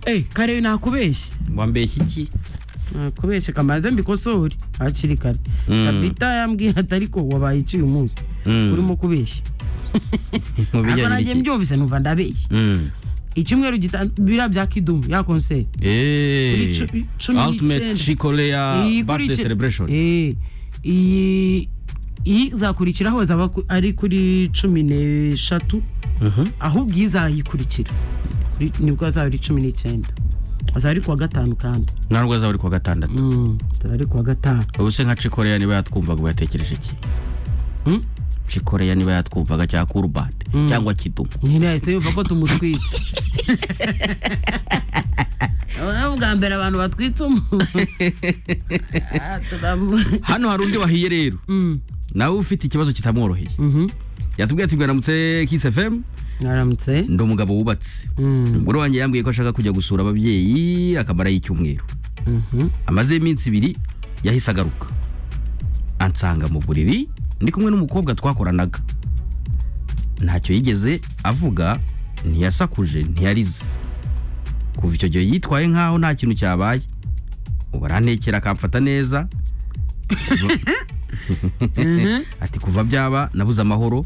eh kare nakubeshye wambeshya iki nakubeshye kamaze mbikosore hakiri kare Mm. kabita yambwiye ati ariko wabaye iki uyu munsi Mm. urimo kubeshya mu ariko bijyanye nanjye n'iki mbyumvise numva ndabeshya Mm. icyumweru gita- biriya bya kidumu ya konseri Eh, Kuri cu- cumi ultimate n'icyenda. shikoleya Iyi kuri birthday iki- celebration Eh, iyi iyi izakurikiraho zaba ku- ari kuri cumi n'eshatu Mhm. ahubwo izayikurikira Kuri- nibwo azaba ari cumi n'icyenda azaba ari kuwa gatanu kandi ntabwo azaba ari kuwa gatandatu Mm, azaba ari kuwa gatanu ubu se nka cikoreya niba yatwumvaga ubu yatekereje iki Mm? cikoreya niba yatwumvaga cyangwa kurubande Mm. cyangwa kidumu nyine yahise yumva ko tumutwitse Noneho bwa mbere abantu batwitse umuntu Ah, turamu- hano hari undi wahiye rero Mm, nawe ufite ikibazo kitamworoheye mhm. yatubwiye ati mwaramutse kiss fm mwaramutse ndi umugabo wubatse Mm, umugore wanjye yambwiye ko ashaka kujya gusura ababyeyi akamara y'icyumweru mhm. amaze iminsi ibiri yahise agaruka ansanga mu buriri ndi kumwe n'umukobwa twakoranaga ntacyo yigeze avuga ntiyasakuje ntiyarize kuva icyo gihe yitwaye nk'aho nta kintu cyabaye ubu arantekera akamfata neza Kuva- ati kuva byaba nabuze amahoro